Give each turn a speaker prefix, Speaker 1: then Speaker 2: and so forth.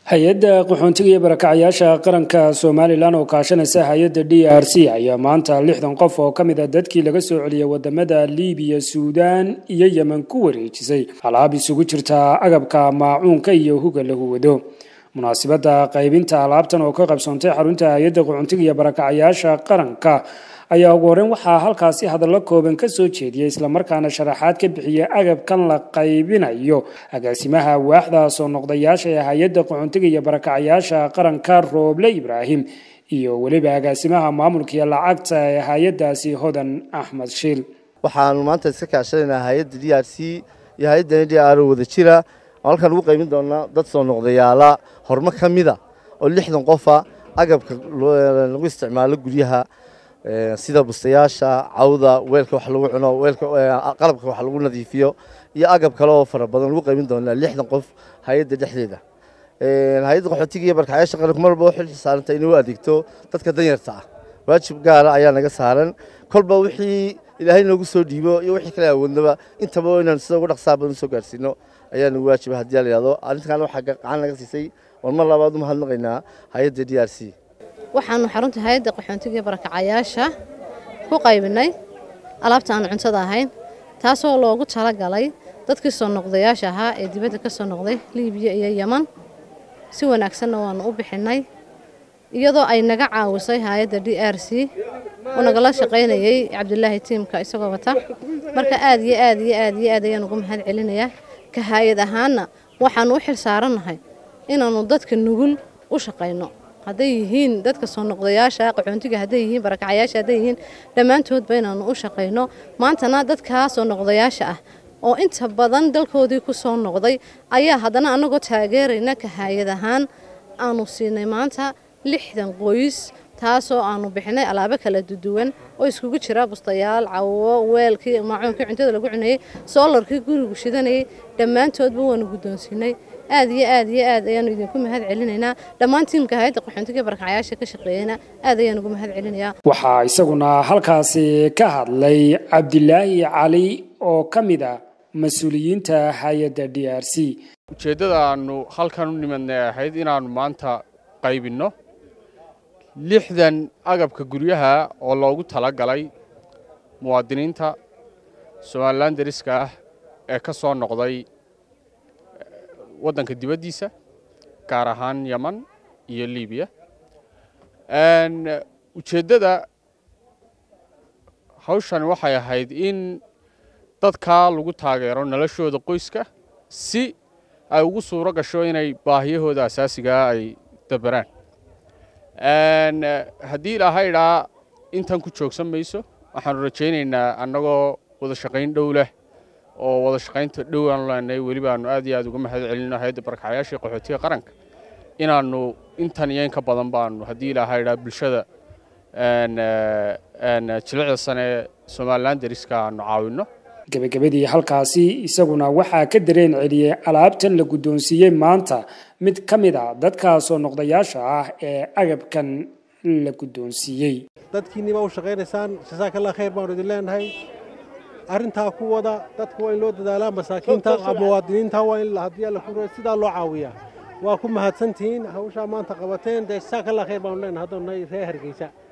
Speaker 1: hay-adda qaxoontiga iyo barakacyaasha qaranka somalilan oo kaashanaysa hay-adda d r c ayaa maanta lixdan qof oo ka mid a dadkii laga soo celiyay wadamada libiya suudaan iyo yemen ku wareejisay alaab isugu jirta agabka maacuunka iyo huga lagu wado munaasibadda qaybinta alaabtan oo ka qabsoontay xarunta hay-adda qaxoontiga iyo barakacyaasha qaranka ayaa ugu horreyn waxaa halkaasi hadallo kooban ka soo jeediyay islamarkaana sharaxaad ka bixiyay agabkan la qaybinayo agaasimaha waaxda soo noqdayaasha ee hay-adda qaxoontiga iyo barakacyaasha qaranka rooble ibraahim iyo weliba agaasimaha maamulka iyo lacagta ee hay-addaasi hodan axmed shiil
Speaker 2: waxaanu maanta iska kaashanaynaa hay-adda d r c iyo hay-addan d r wada jira halkaan ugu qaybin doonaa dad soo noqdayaala horumar ka mida oo lixdan qofa agabka lagu isticmaalo guryaha sida bustayaasha cawda weelka wax lagu cuno qalabka wax lagu nadiifiyo iyo agab kale oo fara badan lagu qaybin doonaa lixdan qof hay-adda dhexdeeda hay-adda qaxootiga iyo barkacyaasha qaranku marba waxay saaranta inay u adeegto dadka danyarta ah waajib gaara ayaa naga saaran kolba wixii ilaahay noogu soo dhiibo iyo wixii kale awoodnaba intaba inaan sida ugu dhaqsaa badan usoo gaarsiino ayaa nagu waajiba haddii la yidhahdo arrintan waxaa gacan naga siisay war mar labaad u mahadnaqaynaa hay-adda d r c
Speaker 3: waxaanu xarunta hay-adda qaxoontiga barakacayaasha ku qaybinay alaabta aan cuntada ahayn taasoo loogu talagalay dadkii soo noqdayaasha ahaa ee dibadda ka soo noqday liibiya iyo yeman si wanaagsanna waanu u bixinay iyadoo ay naga caawisay hay-adda d r c oo nagala shaqaynayay cabdulaahi tiimka isagoo wata marka aad iyo aad iyo aad iyo aad ayaan ugu mahad celinayaa ka hay-ad ahaanna waxaanu u xil saarannahay inaannu dadka nugul u shaqayno hadday yihiin dadka soo noqdayaasha qaxoontiga hadday yihiin barakacayaasha hadday yihiin dhammaantoodba inaanu u shaqayno maantana dadkaa soo noqdayaasha ah oo inta badan dalkoodii ku soo noqday ayaa haddana annagoo taageerayna ka hay-ad ahaan aanu siinay maanta lixdan qoys taasoo aanu bixinay alaabo kala duduwan oo iskugu jira bustayaal cawo weelkii maacuunkii cuntada lagu cunayey soolarkii gurigu shidanayay dhammaantoodba waanu guddoonsiinay aad iyo aad iyo aad ayaanu idinku mahad celinaynaa dhammaan tiimka hay-adda qaxoontiga barakacayaasha ka shaqeeyana aad ayaan ugu mahad celinayaa
Speaker 1: waxaa isaguna halkaasi ka hadlay cabdilaahi cali oo ka mid ah mas-uuliyiinta hay-adda d r c
Speaker 4: ujeeddada aanu halkan u nimadnay ahayd inaannu maanta qaybinno lixdan agabka guryaha oo loogu talagalay muwaadiniinta somalilan dariska ah ee ka soo noqday waddanka dibaddiisa gaar ahaan yeman iyo libiya ujeeddada hawshani waxay ahayd in dadkaa lagu taageero noloshooda qoyska si ay ugu suuro gasho inay baahiyahooda asaasigaa ay dabaraan haddii ilaahay idhaa intan ku joogsan mayso waxaanu rajaynaynaa annagoo wada shaqayn dhow leh oo wada shaqaynta dhow aanu leenahay weliba aanu aad iyo aad uga mahad celino hay-adda barakacayaashii qaxootiga qaranka inaannu intan iyo in ka badan baanu haddii ilaahay idhaa bulshada jilicda sane ee somalilan dariska aanu caawinno
Speaker 1: gebagabadii halkaasi isaguna waxaa ka dareen celiyey alaabtan la guddoonsiiyey maanta mid ka mid a dadka soo noqdayaasha ah ee agabkan la guddoonsiiyey
Speaker 5: dadkiinniba u shaqaynaysaan jasaakalla khayr baanu idin leenahay arrintaa ku wada dadka waa in loo dadaalaa masaakiinta muwaadiniinta waa in haddii alla ku sidaa loo caawiyaa waa ku mahadsantihiin hawshaa maanta qabateen dee jasaakalla khayr baanu leenahay haddoonnay reer hargeysa